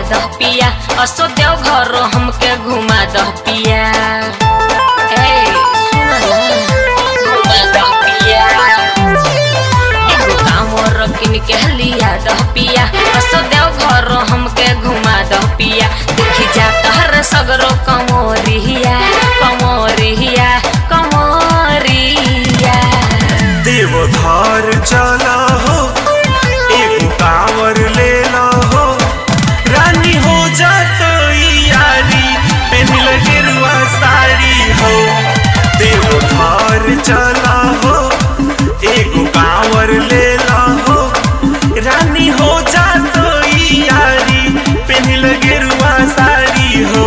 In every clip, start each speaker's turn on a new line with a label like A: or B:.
A: दह पिया असो देव घर हमके घुमा दह पिया ए सुन ना घुमा दह पिया एगो कांवर किन के लिया दह पिया असो देव घर हमके घुमा दह पिया देखी जात हर सगरो कमोरिया कमोरिया कमोरिया
B: देवधार चला हो एगो कांवर ले ला हो रानी हो जात यारी पहन गेरुआ साड़ी हो देवधार चला हो एगो कांवर ले ला हो रानी हो जात यारी पहन गेरुआ साड़ी हो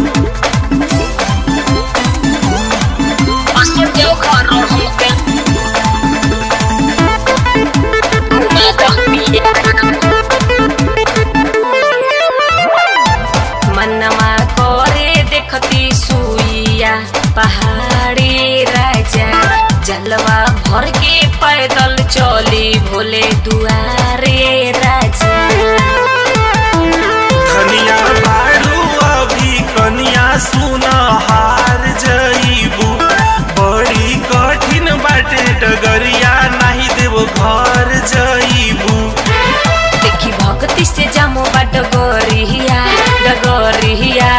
A: असो देव घर हमके घुमा दह पिया मनमा करे देखती सुइया पहाड़ी राजा जलवा भर के पैदल चली भोले दुआरे राजा
B: धनिया बाड़ू अभी कनिया सुना हार जईबू बड़ी कठिन बाटे डगरिया नहीं देव घर जईबू
A: देखी भक्ति से जामो बा डगरिया डगरिया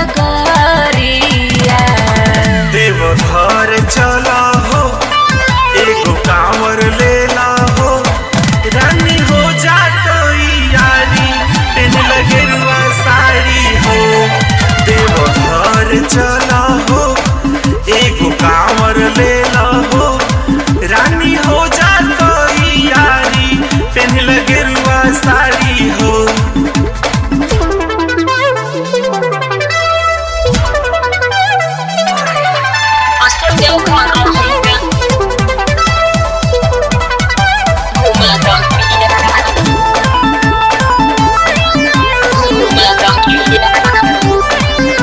A: डगरिया
B: देव घर चला हो एगो कांवर ले ला हो रानी हो जात यारी पेन लगेरुआ साड़ी हो देव घर चला हो एगो कांवर ले ला हो रानी हो जात यारी पेन लगेरुआ साड़ी हो
A: असो देव घर हमके घुमा दह पिया घुमा दह पिया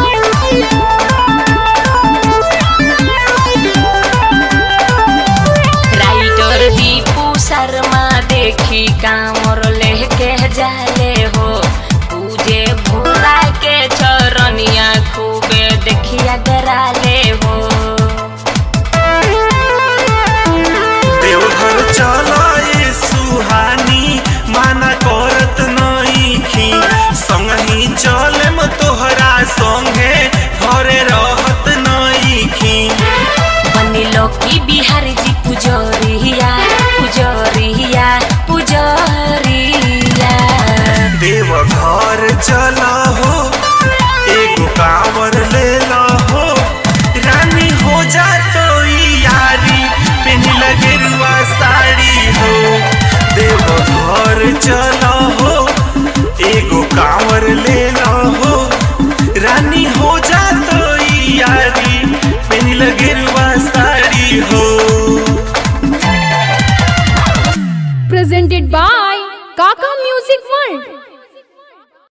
A: राइटर दीपू शर्मा देखी कामर लेके जाले हो पूजे भोला के चरनिया खूबे देखिया डराले हो
B: देवघर चलाए सुहानी माना करत नईखी संगही चलेम तोहरा संगे घरे रहत नईखी
A: बनिलो की बिहारी जी पुजरिया पुजरिया पुजरिया
B: देवघर चला हो एगो कांवर ले ला हो रानी हो जा तो यारी पेन लगेरुआ साड़ी हो देवघर चला हो एगो कांवर ले ला हो रानी हो जा तो यारी पेन लगेरुआ साड़ी हो
C: presented by Kaka Music World.